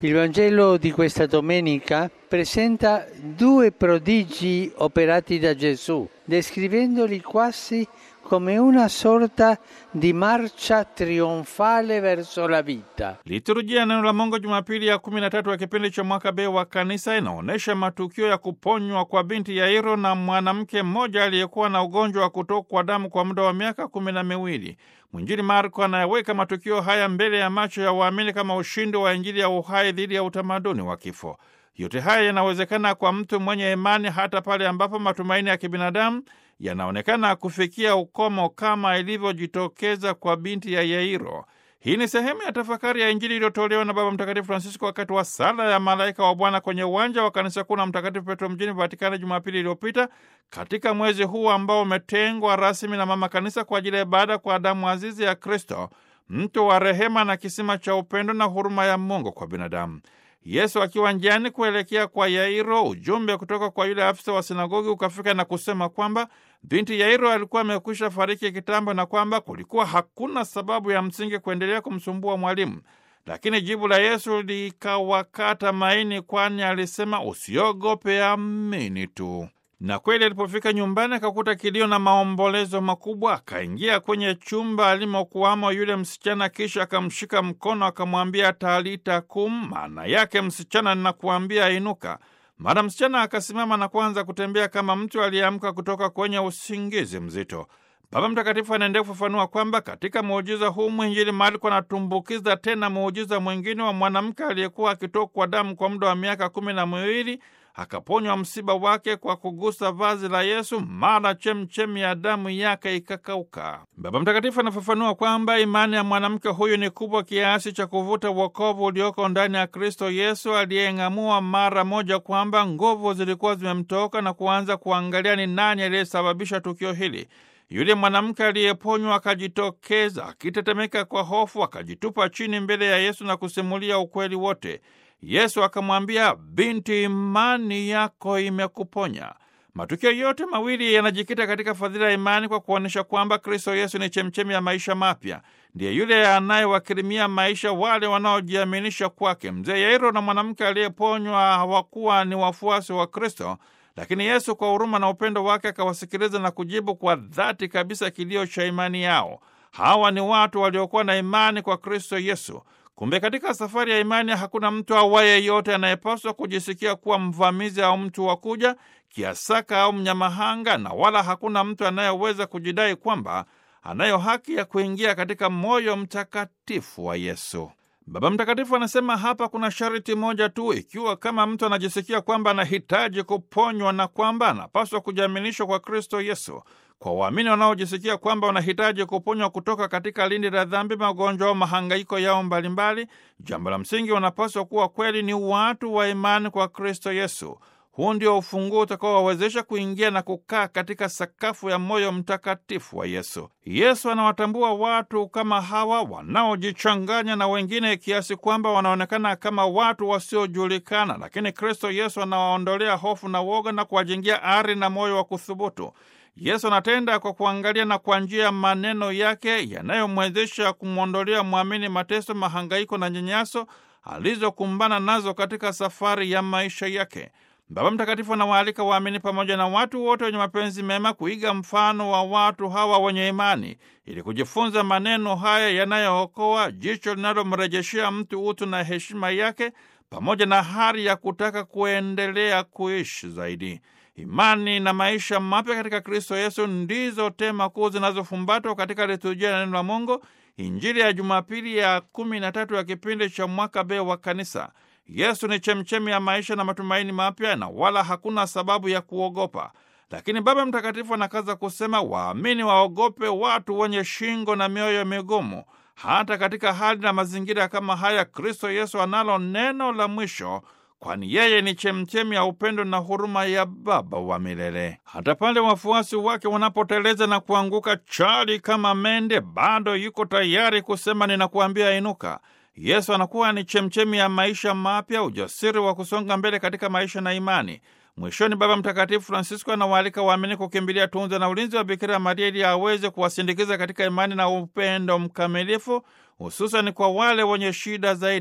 Il Vangelo di questa domenica presenta due prodigi operati da Gesù, descrivendoli quasi come una sorta di marcia trionfale verso la vita. Liturujia ya neno la Mungu Jumapili ya kumi na tatu ya kipindi cha mwaka B wa kanisa inaonyesha matukio ya kuponywa kwa binti Yairo na mwanamke mmoja aliyekuwa na ugonjwa wa kutokwa damu kwa muda wa miaka kumi na miwili. Mwinjili Marko anayeweka matukio haya mbele ya macho ya waamini kama ushindi wa Injili ya uhai dhidi ya utamaduni wa kifo. Yote haya yanawezekana kwa mtu mwenye imani hata pale ambapo matumaini ya kibinadamu yanaonekana kufikia ukomo kama ilivyojitokeza kwa binti ya Yairo. Hii ni sehemu ya tafakari ya Injili iliyotolewa na Baba Mtakatifu Francisco wakati wa sala ya malaika wa Bwana kwenye uwanja wa kanisa kuu la Mtakatifu Petro mjini Vatikani Jumapili iliyopita, katika mwezi huu ambao umetengwa rasmi na Mama Kanisa kwa ajili ya ibada kwa damu azizi ya Kristo, mto wa rehema na kisima cha upendo na huruma ya Mungu kwa binadamu. Yesu akiwa njiani kuelekea kwa Yairo, ujumbe kutoka kwa yule afisa wa sinagogi ukafika na kusema kwamba binti Yairo alikuwa amekwisha fariki kitambo na kwamba kulikuwa hakuna sababu ya msingi kuendelea kumsumbua mwalimu. Lakini jibu la Yesu likawakata maini, kwani alisema, usiogope, amini tu. Na kweli alipofika nyumbani akakuta kilio na maombolezo makubwa. Akaingia kwenye chumba alimokuwamo yule msichana, kisha akamshika mkono akamwambia, talita kum, maana yake msichana, ninakuambia inuka. Mara msichana akasimama na kuanza kutembea kama mtu aliyeamka kutoka kwenye usingizi mzito. Baba Mtakatifu anaendelea kufafanua kwamba katika muujiza huu mwinjili Marko anatumbukiza tena muujiza mwingine wa mwanamke aliyekuwa akitokwa damu kwa muda wa miaka kumi na miwili akaponywa msiba wake kwa kugusa vazi la Yesu, mara chemchemi ya damu yake ikakauka. Baba Mtakatifu anafafanua kwamba imani ya mwanamke huyu ni kubwa kiasi cha kuvuta wokovu ulioko ndani ya Kristo Yesu, aliyeng'amua mara moja kwamba nguvu zilikuwa zimemtoka na kuanza kuangalia ni nani aliyesababisha tukio hili. Yule mwanamke aliyeponywa akajitokeza akitetemeka kwa hofu, akajitupa chini mbele ya Yesu na kusimulia ukweli wote. Yesu akamwambia, binti, imani yako imekuponya. Matukio yote mawili yanajikita katika fadhila ya imani kwa kuonyesha kwamba Kristo Yesu ni chemchemi ya maisha mapya, ndiye yule anayewakirimia maisha wale wanaojiaminisha kwake. Mzee Yairo na mwanamke aliyeponywa hawakuwa ni wafuasi wa Kristo, lakini Yesu kwa huruma na upendo wake akawasikiliza na kujibu kwa dhati kabisa kilio cha imani yao. Hawa ni watu waliokuwa na imani kwa Kristo Yesu. Kumbe katika safari ya imani hakuna mtu awaye yote anayepaswa kujisikia kuwa mvamizi au mtu wa kuja kiasaka au mnyamahanga, na wala hakuna mtu anayeweza kujidai kwamba anayo haki ya kuingia katika moyo mtakatifu wa Yesu. Baba Mtakatifu anasema hapa kuna sharti moja tu, ikiwa kama mtu anajisikia kwamba anahitaji kuponywa na kwamba anapaswa kujiaminishwa kwa Kristo Yesu. Kwa waamini wanaojisikia kwamba wanahitaji kuponywa kutoka katika lindi la dhambi, magonjwa au mahangaiko yao mbalimbali, jambo la msingi wanapaswa kuwa kweli ni watu wa imani kwa Kristo Yesu. Huu ndio ufunguo utakaowawezesha kuingia na kukaa katika sakafu ya moyo mtakatifu wa Yesu. Yesu anawatambua watu kama hawa wanaojichanganya na wengine kiasi kwamba wanaonekana kama watu wasiojulikana, lakini Kristo Yesu anawaondolea hofu na woga na kuwajengea ari na moyo wa kuthubutu. Yesu anatenda kwa kuangalia na kwa njia ya maneno yake yanayomwezesha kumwondolea mwamini mateso, mahangaiko na nyanyaso alizokumbana nazo katika safari ya maisha yake. Baba Mtakatifu anawaalika waamini pamoja na watu wote wenye mapenzi mema kuiga mfano wa watu hawa wenye imani ili kujifunza maneno haya yanayookoa, jicho linalomrejeshea mtu utu na heshima yake, pamoja na hari ya kutaka kuendelea kuishi zaidi. Imani na maisha mapya katika Kristo Yesu ndizo tema kuu zinazofumbatwa katika liturujia ya neno la Mungu, Injili ya Jumapili ya kumi na tatu ya kipindi cha mwaka B wa Kanisa. Yesu ni chemchemi ya maisha na matumaini mapya, na wala hakuna sababu ya kuogopa. Lakini Baba Mtakatifu anakaza kusema, waamini waogope watu wenye shingo na mioyo migumu. Hata katika hali na mazingira kama haya, Kristo Yesu analo neno la mwisho kwani yeye ni chemchemi ya upendo na huruma ya Baba wa milele. Hata pale wafuasi wake wanapoteleza na kuanguka chali kama mende, bado yuko tayari kusema ninakuambia inuka. Yesu anakuwa ni chemchemi ya maisha mapya, ujasiri wa kusonga mbele katika maisha na imani. Mwishoni, Baba Mtakatifu Francisco anawaalika waamini kukimbilia tunza na ulinzi wa Bikira Maria ili aweze kuwasindikiza katika imani na upendo mkamilifu, hususani kwa wale wenye shida zaidi.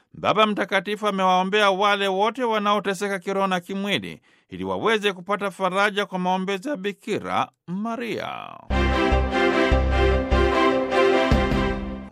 Baba Mtakatifu amewaombea wale wote wanaoteseka kiroho na kimwili ili waweze kupata faraja kwa maombezi ya Bikira Maria.